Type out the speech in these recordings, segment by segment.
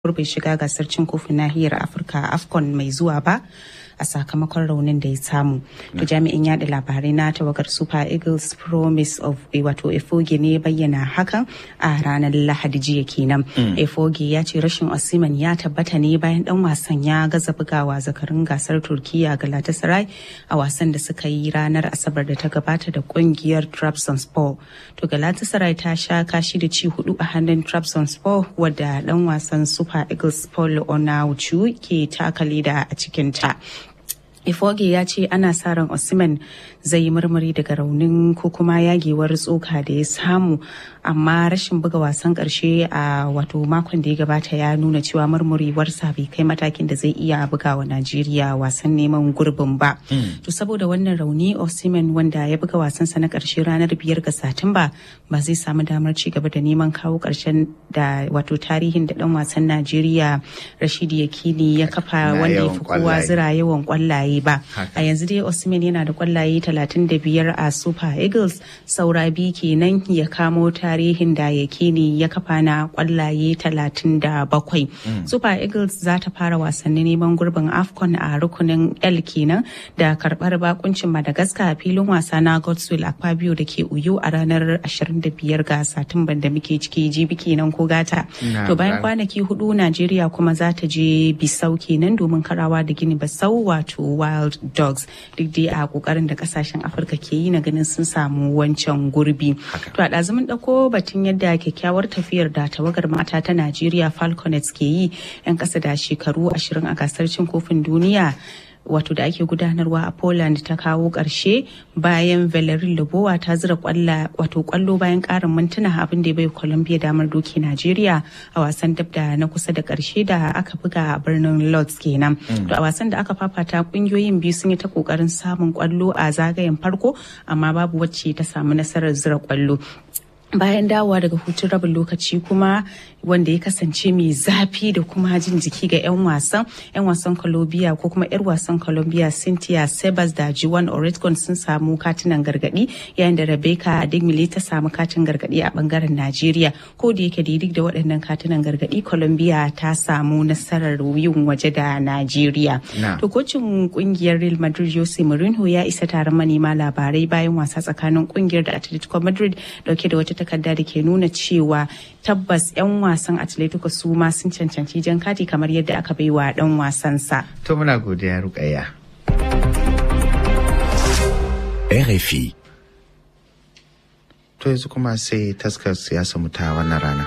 gurbin shiga gasar cin kofin nahiyar afirka afcon mai zuwa ba a sakamakon raunin da ya samu to jami'in yada labarai na tawagar super eagles promise of wato efoge ne bayyana hakan a ranar lahadi jiya kenan efoge ya ce rashin osiman ya tabbata ne bayan dan wasan ya gaza bugawa zakarin gasar turkiya galatasaray a wasan da suka yi ranar asabar da ta gabata da kungiyar trabzonspor to galatasaray ta sha kashi da ci hudu a hannun trabzonspor wadda dan wasan super eagles paul onauchu ke takale da a cikinta Ifoge ya ce ana sa ran Osimhen zai yi murmuri daga raunin ko kuma yagewar tsoka da ya samu amma rashin buga wasan karshe a wato makon da ya gabata ya nuna cewa murmuriwarsa bai kai matakin da zai iya buga wa Najeriya wasan neman gurbin ba. To saboda wannan rauni Osimhen wanda ya buga wasansa na karshe ranar biyar ga Satumba ba zai samu damar ci gaba da neman kawo karshen da wato tarihin da dan wasan Najeriya Rashidi Yakini ya kafa wanda ya fi kowa zira yawan kwallaye kwallaye ba a yanzu dai Osimhen yana da kwallaye 35 a Super Eagles saura biyu kenan ya kamo tarihin da yakini ya kafa na kwallaye 37 Super Eagles za ta fara wasannin neman gurbin AFCON a rukunin L kenan da karbar bakuncin Madagascar a filin wasa na Godswill Akpabio da ke Uyo a ranar 25 ga Satumban da muke ciki jibi kenan ko gata to bayan kwanaki hudu Najeriya kuma za ta je Bisau kenan domin karawa da Gini Basau wato wild dogs duk dai a kokarin da kasashen afirka ke yi na ganin sun samu wancan gurbi to a ɗazumin ɗauko batun yadda kyakkyawar tafiyar da tawagar mata ta najeriya falconets ke yi 'yan ƙasa da shekaru ashirin a gasar cin kofin duniya wato da ake gudanarwa a Poland ta kawo ƙarshe bayan Valerie Lobowa ta zira kwalla wato kwallo bayan ƙarin mintuna abin da bai Colombia damar doki Najeriya a wasan dab da na kusa da ƙarshe da aka buga a birnin Lodz kenan. To a wasan da aka fafata kungiyoyin biyu sun yi ta kokarin samun kwallo a zagayen farko amma babu wacce ta samu nasarar zira kwallo. bayan dawowa daga hutun rabin lokaci kuma wanda ya kasance mai zafi da kuma jin jiki ga 'yan wasan 'yan wasan colombia ko kuma 'yar wasan colombia cynthia sebas da jiwan oretgon sun samu katinan gargadi yayin da rebecca adigmile ta samu katin gargadi a bangaren najeriya ko da yake da da waɗannan katinan gargadi colombia ta samu nasarar yin waje da najeriya to kocin kungiyar real madrid jose mourinho ya isa taron manema labarai bayan wasa tsakanin kungiyar da atletico madrid dauke da wata takarda da ke nuna cewa tabbas 'yan wasan atletico su ma sun cancanci jan kati kamar yadda aka bai wa dan wasansa. To muna godiya rukayya. RFI. To yanzu kuma sai taskar siyasa mu ta wannan rana.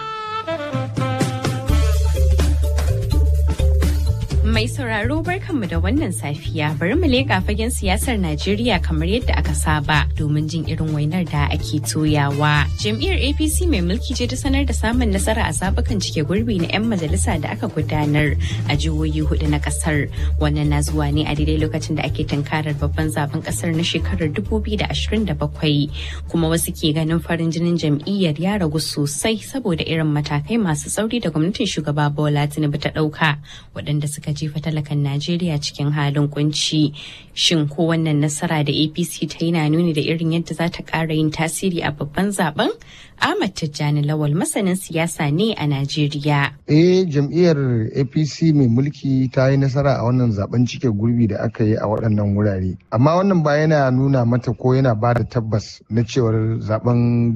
Mai sauraro barkanmu da wannan safiya bari mu leƙa fagen siyasar Najeriya kamar yadda aka saba domin jin irin wainar da ake toyawa. Jam'iyyar APC mai mulki ce ta sanar da samun nasara a zabukan cike gurbi na 'yan majalisa da aka gudanar a jihohi hudu na kasar. Wannan na zuwa ne a daidai lokacin da ake tunkarar babban zaben kasar na shekarar 2027 kuma wasu ke ganin farin jinin jam'iyyar ya ragu sosai saboda irin matakai masu tsauri da gwamnatin shugaba Bola Tinubu ta ɗauka waɗanda suka jefa talakan Najeriya cikin halin kunci. Shin ko wannan nasara da APC ta yi na nuni da irin yadda za ta ƙara yin tasiri a babban zaben? Ahmad Tijjani Lawal masanin siyasa ne a Najeriya. Eh jam'iyyar APC mai mulki ta yi nasara a wannan zaben cike gurbi da aka yi a waɗannan wurare. Amma wannan ba yana nuna mata ko yana ba da tabbas na cewar zaben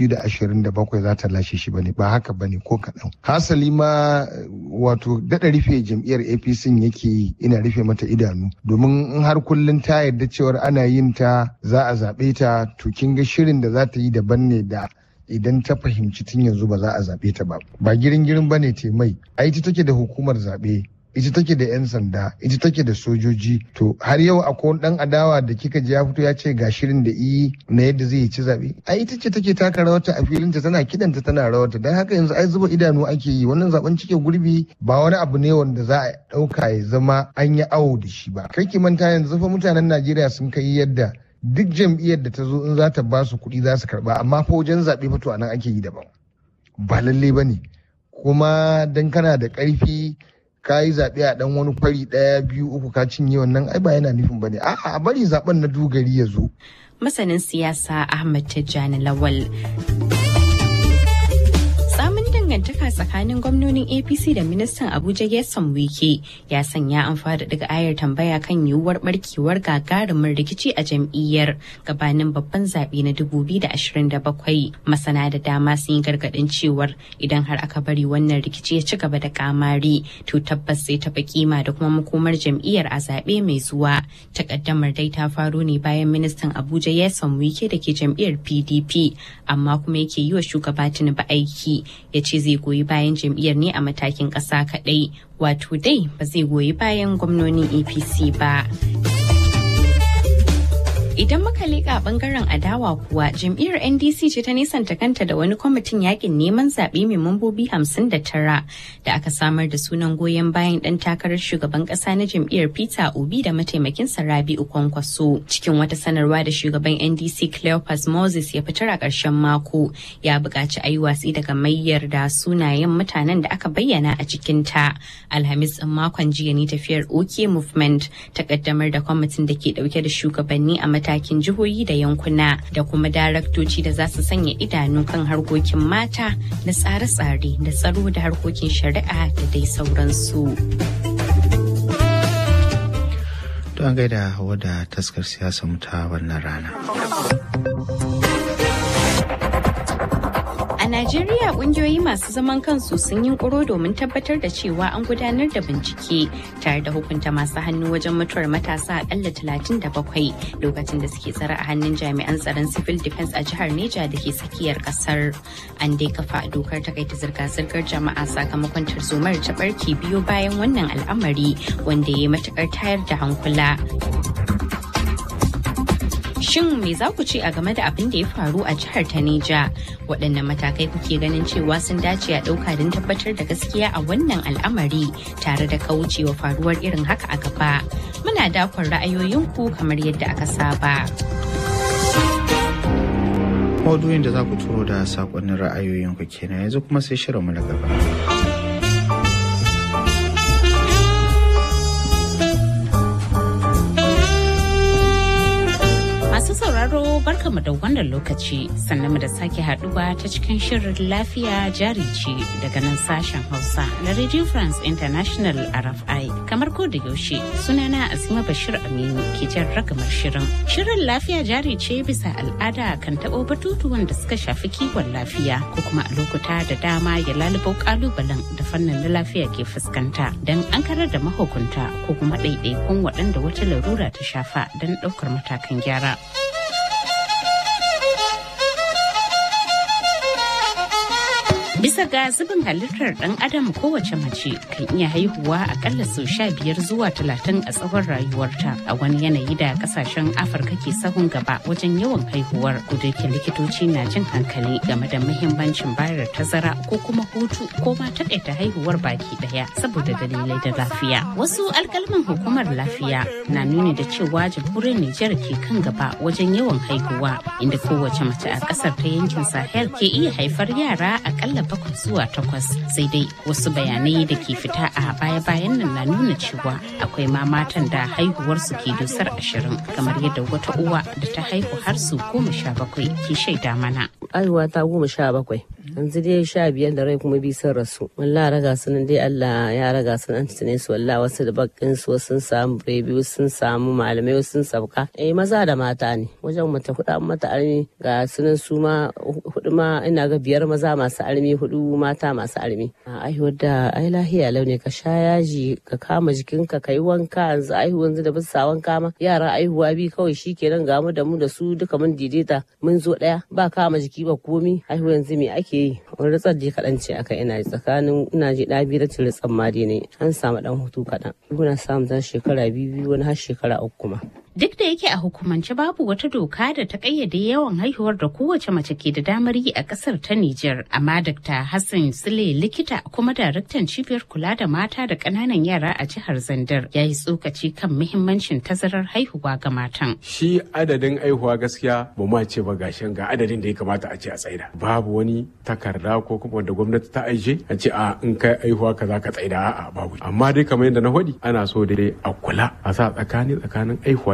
2027 za ta lashe shi bane ba haka bane ko kaɗan. Hasali ma wato daɗa rufe jam'iyyar APC yake yi ina rufe mata idanu domin in har kullum ta yarda cewar ana yin ta za a zaɓe ta to kin ga shirin da za ta yi daban ne da idan ta fahimci tun yanzu ba za a zaɓe ta ba ba girin girin ba ne te mai a ita take da hukumar zaɓe ita take da 'yan sanda ita take da sojoji to har yau akwai wani dan adawa da kika ji ya fito ya ce ga shirin da iyi na yadda zai ci zaɓe a ita ce take taka rawarta a filinta tana kidanta tana rawarta don haka yanzu ai zuba idanu ake yi wannan zaben cike gurbi ba wani abu ne wanda za a ɗauka ya zama an yi awo da shi ba kai ki manta yanzu fa mutanen najeriya sun kai yadda duk jam'iyyar da ta zo in za ta ba su kuɗi za su karɓa amma fa wajen zaɓe fito a nan ake yi daban ba lalle ba ne kuma dan kana da ƙarfi ka yi zaɓe a ɗan wani kwari ɗaya biyu uku ka cinye wannan ai ba yana nufin ba ne a'a a bari zaɓen na dogari ya zo. Masanin siyasa Ahmad Tijjani Lawal. dangantaka tsakanin gwamnonin APC da ministan Abuja Gerson Wike ya sanya an fara daga ayar tambaya kan yiwuwar barkewar gagarumin rikici a jam'iyyar gabanin babban zaɓe na 2027. Masana da dama sun yi gargaɗin cewar idan har aka bari wannan rikici ya ci gaba da kamari to tabbas sai taɓa kima da kuma makomar jam'iyyar a zaɓe mai zuwa. Takaddamar dai ta faro ne bayan ministan Abuja Gerson Wike da ke jam'iyyar PDP amma kuma yake yi wa shugaba Tinubu aiki ya ce zai goyi bayan jam'iyyar ne a matakin ƙasa kaɗai wato dai ba zai goyi bayan gwamnonin apc ba Idan muka leƙa bangaren adawa kuwa jam'iyyar NDC ce ta nisanta kanta da wani kwamitin yakin neman zaɓe mai mambobi 59 da aka samar da sunan goyon bayan ɗan takarar shugaban ƙasa na jam'iyyar Peter Obi da mataimakin Rabi'u Kwankwaso. Cikin wata sanarwa da shugaban NDC Cleopas Moses ya fitar a ƙarshen mako ya buƙaci a yi watsi daga mayyar da sunayen mutanen da aka bayyana a cikin ta. Alhamis ɗin makon jiya ne tafiyar OK Movement ta ƙaddamar da kwamitin da ke ɗauke da shugabanni a matakin jihohi da yankuna da kuma daraktoci da za su sanya idanu kan harkokin mata da tsare-tsare da tsaro da harkokin shari'a da dai sauransu. Don gaida hawa da taskar siyasa mu ta wannan rana. A Najeriya kungiyoyi masu zaman kansu sun yi kuro domin tabbatar da cewa an gudanar da bincike tare da hukunta masu hannu wajen mutuwar matasa akalla 37 lokacin da suke tsare a hannun jami'an tsaron civil defense a jihar Neja da ke tsakiyar kasar. An dai kafa dokar takaita zirga-zirgar jama'a sakamakon tarzomar ta barke biyo bayan wannan al'amari wanda ya yi matukar tayar da hankula. Shin me za ku ce a game da abin da ya faru a jihar ta Neja? Waɗanne matakai kuke ganin cewa sun dace a ɗauka don tabbatar da gaskiya a wannan al'amari tare da kaucewa faruwar irin haka a gaba? Muna dakon ra'ayoyinku kamar yadda aka saba. Maudu'in da za ku turo da saƙonnin ra'ayoyinku kenan yanzu kuma sai shirinmu na gaba. Masu sauraro barkamu da wannan lokaci sannan mu da sake haduwa ta cikin shirin lafiya jari ce daga nan sashen Hausa na Radio France International RFI. Kamar ko da yaushe sunana Asima Bashir Aminu ke jan ragamar shirin. Shirin lafiya jari ce bisa al'ada kan taɓo batutuwan da suka shafi kiwon lafiya ko kuma a lokuta da dama ya lalubo kalubalen da fannin na lafiya ke fuskanta don an karar da mahukunta ko kuma ɗaiɗaikun waɗanda wata larura ta shafa don ɗaukar matakan gyara. Bisa ga zubin halittar ɗan adam kowace mace kan iya haihuwa akalla sau sha biyar zuwa talatin a tsawon rayuwarta a wani yanayi da kasashen Afirka ke sahun gaba wajen yawan haihuwar ke likitoci na jin hankali game da muhimmancin bayar tazara ko kuma hutu ko ma taƙaita haihuwar baki ɗaya saboda dalilai da lafiya. Wasu alkalman hukumar lafiya na nuni da cewa jamhuriyar Nijar ke kan gaba wajen yawan haihuwa inda kowace mace a ƙasar ta yankin Sahel ke iya haifar yara akalla bakwai zuwa takwas sai dai wasu bayanai da ke fita a baya-bayan nan na nuna cewa akwai ma matan da haihuwarsu ke dusar ashirin kamar yadda wata uwa da ta haihu har su goma sha bakwai ke shaida mana. Haihuwa ta goma sha bakwai. yanzu dai sha biyar da rai kuma bi sun rasu wallah raga su nan dai Allah ya raga su nan tune su wallah wasu da bakin su sun samu biyu sun samu malamai sun sauka eh maza da mata ne wajen mata hudu mata armi ga sunan su ma hudu ma ina ga biyar maza masu armi hudu mata masu armi aihuwar da ai lahiya launi ka sha yaji ka kama jikinka ka yi wanka yanzu aihu yanzu da bisa wanka ma yara aihuwa bi kawai shikenan ga mu da mu da su duka mun daidaita mun zo daya ba kama jiki ba komi aihu yanzu me ake yi wani ritsar je kaɗan ce aka ina tsakanin ina ji ɗa biyu da ritsar ma dai ne an samu ɗan hutu kaɗan muna samun zan shekara biyu biyu wani har shekara uku kuma. Duk da yake a hukumance babu wata doka da ta kayyade yawan haihuwar da kowace mace ke da damar yi a kasar ta Nijar, amma Dr. Hassan Sule likita kuma daraktan cibiyar kula da mata da ƙananan yara a jihar Zandar ya yi tsokaci kan muhimmancin tazarar haihuwa ga matan. Shi adadin haihuwa gaskiya ba ma ce ba gashin ga adadin da ya kamata a ce a tsaida. Babu wani takarda ko kuma wanda gwamnati ta aije a ce a in kai haihuwa kaza ka tsaida a'a babu. Amma dai kamar yadda na faɗi ana so dai a kula a sa tsakani tsakanin haihuwa da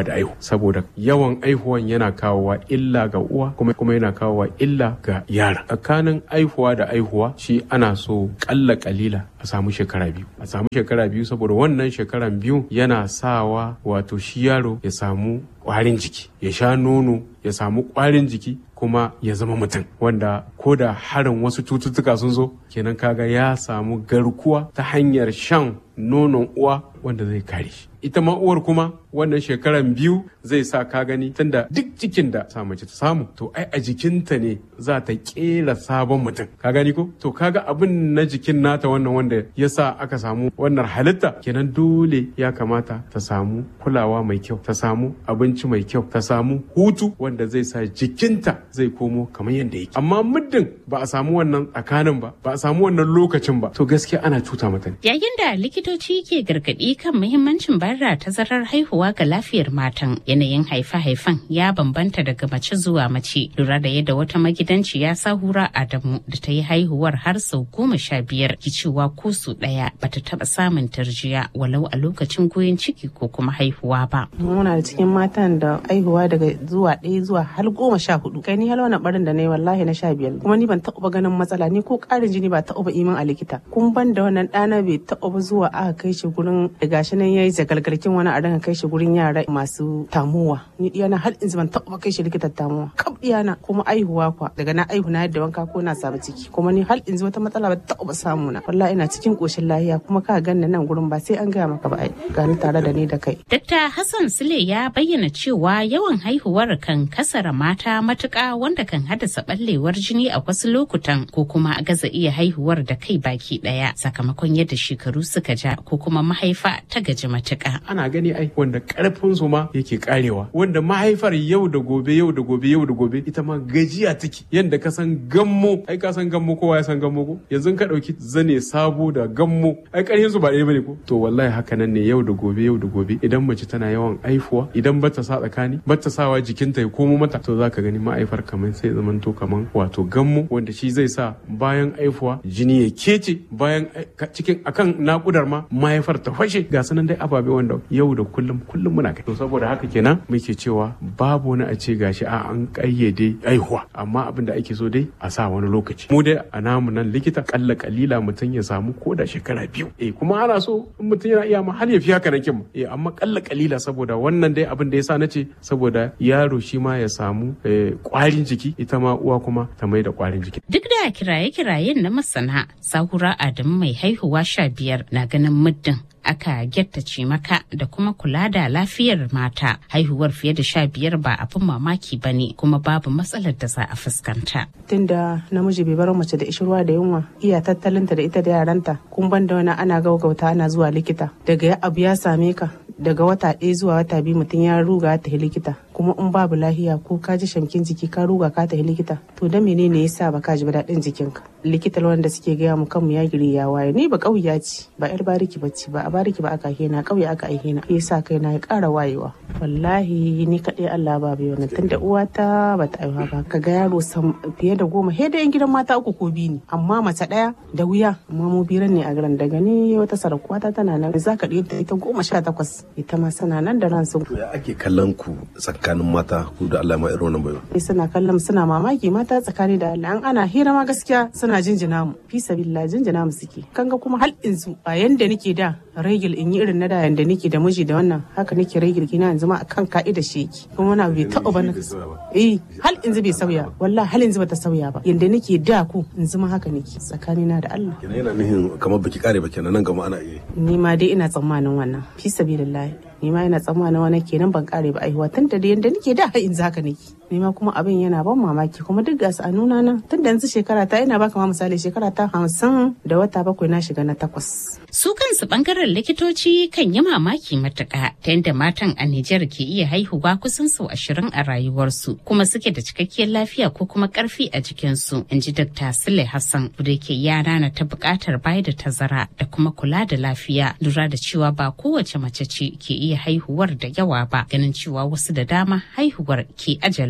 da aihu saboda yawan aihuwan yana kawowa illa ga uwa kuma kuma yana kawowa illa ga yara tsakanin aihuwa da aihuwa shi ana so kalla kalila a samu shekara biyu a samu shekara biyu saboda wannan shekaran biyu yana sawa wato shi yaro ya samu kwarin jiki ya sha nono ya samu kwarin jiki kuma ya zama mutum wanda ko da harin wasu cututtuka sun zo kenan kaga ya samu garkuwa ta hanyar shan nonon uwa wanda zai kare shi ita ma uwar kuma wannan shekaran biyu zai sa ka gani tunda duk cikin da sa mace ta samu to ai a jikinta ne za ta kera sabon mutum ka gani ko to kaga abin na jikin nata wannan wanda ya sa aka samu wannan halitta kenan dole ya kamata ta samu kulawa mai kyau ta samu abinci mai kyau ta samu hutu wanda zai sa jikinta zai komo kamar yadda yake amma muddin ba a samu wannan tsakanin ba ba a samu wannan lokacin ba to gaskiya ana cuta mata ne yayin da likitoci ke gargaɗi kan muhimmancin bayar da tazarar haihuwa ga lafiyar matan yanayin haife-haifen ya bambanta daga mace zuwa mace lura da yadda wata magidanciya sahura adamu da ta yi haihuwar har sau goma sha biyar ki cewa ko su ɗaya bata taɓa samun tarjiya walau a lokacin goyon ciki ko kuma haihuwa ba. muna da cikin matan da haihuwa daga zuwa ɗaya zuwa har goma sha hudu kai ni hal wani barin da na yi wallahi na sha biyar kuma ni ban taɓa ganin matsala ni ko ƙarin jini ba taɓa imin a likita kun ban da wannan ɗana bai taɓa zuwa aka kai shi gurin da gashi nan yayi jagalgalkin wani a dinga kai shi gurin yara masu tamuwa ni diyana har in ban taɓa kai shi likitan tamuwa kaf diyana kuma aihuwa kwa daga na aihu na yadda wanka ko na samu ciki kuma ni har in wata matsala ba taɓa samu na wallahi ina cikin koshin lahiya kuma ka ganna nan gurin ba sai an gaya maka ba ai gani tare da ni da kai Dr. Hassan Sule ya bayyana cewa yawan haihuwar kan kasara mata matuƙa wanda kan haddasa ɓallewar jini a wasu lokutan ko kuma gaza iya haihuwar da kai baki ɗaya sakamakon yadda shekaru suka ja ko kuma mahaifa ta gaji matuƙa. ana gani ai wanda karfin su ma yake karewa wanda mahaifar yau da gobe yau da gobe yau da gobe ita ma gajiya take yanda ka san gammo ai ka san gammo kowa ya san gammo ko yanzu ka dauki zane sabo da gammo ai karfin su ba ɗaya bane ko to wallahi haka nan ne yau da gobe yau da gobe idan mace tana yawan aifuwa idan bata sa tsakani bata sawa jikinta ya komo mata to zaka gani ma'aifar kamar sai zaman to kaman wato gammo wanda shi zai sa bayan aifuwa jini ya kece bayan cikin akan nakudar ma mahaifar ta fashe ga sanan dai ababe wanda yau da kullum kullum muna kai to saboda haka kenan muke cewa babu wani a ce gashi a an kayyade aihuwa amma abin da ake so dai a sa wani lokaci mu dai a namu nan likita kalla kalila mutum ya samu ko da shekara biyu eh kuma ana so in mutum yana iya ma har ya fi haka nan kin eh amma kalla kalila saboda wannan dai abin da yasa nace saboda yaro shi ma ya samu kwarin jiki ita ma uwa kuma ta mai da kwarin jiki Duk da kiraye-kirayen na masana, Sahura Adamu mai haihuwa sha biyar na ganin muddin aka gyattace maka da kuma kula da lafiyar mata haihuwar fiye da sha biyar ba abin mamaki ba ne kuma babu matsalar da za a fuskanta. tunda namiji bai bar mace da ishirwa da yunwa iya tattalinta da ita da yaranta kun ban da wani ana gaugauta ana zuwa likita daga ya abu ya same ka daga wata ɗaya zuwa wata biyu mutum ya ruga ta likita kuma in babu lahiya ko ka ji shamkin jiki ka ruga ka tafi likita to da menene yasa ba ka ji ba daɗin jikinka likita wanda suke gaya mu kanmu ya giri ya waye ni ba ƙauya ce ba yar bariki bacci ba a bariki ba aka hena ƙauye aka aihe na yasa kai na ya ƙara wayewa wallahi ni kaɗai Allah ba bai wannan tunda uwata ba ta aiwa ba ka ga yaro fiye da goma he da yan gidan mata uku ko biyu ne amma mace ɗaya da wuya amma mu biran ne a garin daga ni wata sarakuwata tana nan za ka ɗaya ita goma sha takwas ita ma sana nan da ransu. To ya ake kallon ku tsakanin mata ku da Allah ma irin wannan bayo. Suna kallon suna mamaki mata tsakani da Allah an ana hira ma gaskiya suna jinjina mu fi sabilla jinjina mu suke. Kanga kuma hal inzu ba yanda nake da regil in yi irin na da yanda nake da miji da wannan haka nake regil kina yanzu ma akan ka'ida shi yake. Kuma na bai taɓa ba na Eh hal inzu bai sauya wallahi hal inzu bata sauya ba yanda nake da ku inzu ma haka nake tsakani na da Allah. Kenan yana nihin kamar baki kare ba kenan nan gama ana iya. Ni ma dai ina tsammanin wannan fi sabilillahi. ni ma yana tsammanin wani kenan ban kare ba aihuwa tun da yanda nake da har yanzu haka nake ni ma kuma abin yana ban mamaki kuma duk gasu a nuna nan tun da yanzu shekara ta ina baka ma misali shekara ta hamsin da wata bakwai na shiga na takwas. Su kansu bangaren likitoci kan yi mamaki matuƙa ta yadda matan a Nijar ke iya haihuwa kusan sau ashirin a rayuwarsu kuma suke da cikakkiyar lafiya ko kuma ƙarfi a jikinsu in ji Dr. Sule Hassan da ke yara na ta buƙatar bayar da tazara da kuma kula da lafiya lura da cewa ba kowace mace ce ke iya haihuwar da yawa ba ganin cewa wasu da dama haihuwar ke ajalin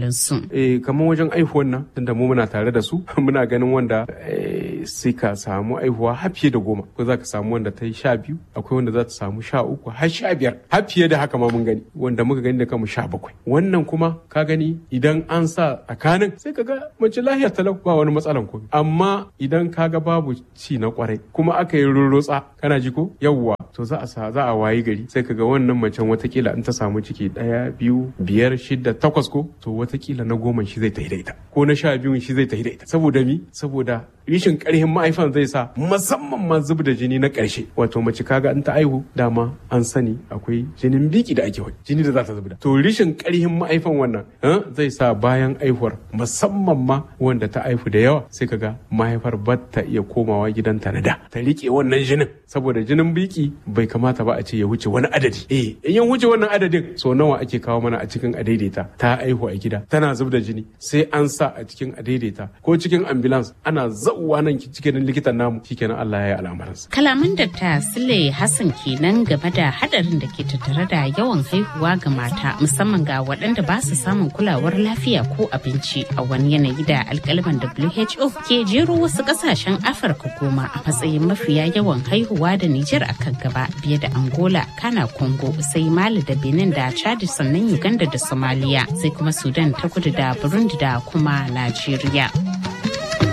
sauransu. Eh kamar wajen aihuwan nan tunda mu muna tare da su muna ganin wanda sai ka samu aihuwa har fiye da goma ko za ka samu wanda ta yi sha biyu akwai wanda za ta samu sha uku har sha biyar har fiye da haka ma mun gani wanda muka gani da kanmu sha bakwai wannan kuma ka gani idan an sa tsakanin sai ka ga mace lahiyar talau ba wani matsalan komai amma idan ka ga babu ci na kwarai kuma aka yi rurrutsa kana ji ko yawwa to za a sa za a wayi gari sai ka ga wannan macen watakila in ta samu ciki ɗaya biyu biyar shida takwas ko to watakila na goma shi zai tafi da ita ko na sha biyun shi zai tafi da ita saboda mi saboda rishin karhin ma'aifan zai sa musamman ma zub da jini na ƙarshe wato mace kaga in ta aihu dama an sani akwai jinin biki da ake wani jini da za ta zubda to rishin karhin ma'aifan wannan zai sa bayan aihuwar musamman ma wanda ta aihu da yawa sai kaga mahaifar ba ta iya komawa gidanta na da ta rike wannan jinin saboda jinin biki bai kamata ba a ce ya wuce wani adadi eh in ya wuce wannan adadin so nawa ake kawo mana a cikin adaidaita ta aihu a gida tana zub da jini sai an sa a cikin adaidaita ko cikin ambulance ana zauwa nan cikin likitan namu shikenan Allah ya yi al'amuransa Kalaman da ta Sule Hassan kenan game da hadarin da ke tattare da yawan haihuwa ga mata musamman ga waɗanda ba su samun kulawar lafiya ko abinci a wani yanayi da alkaliman WHO ke jero wasu ƙasashen Afirka goma a matsayin mafiya yawan haihuwa da Nijar a kan gaba biye da Angola, Kana Congo, sai Mali da Benin da Chad sannan Uganda da Somalia sai kuma Sudan ta kudu da Burundi da kuma Najeriya.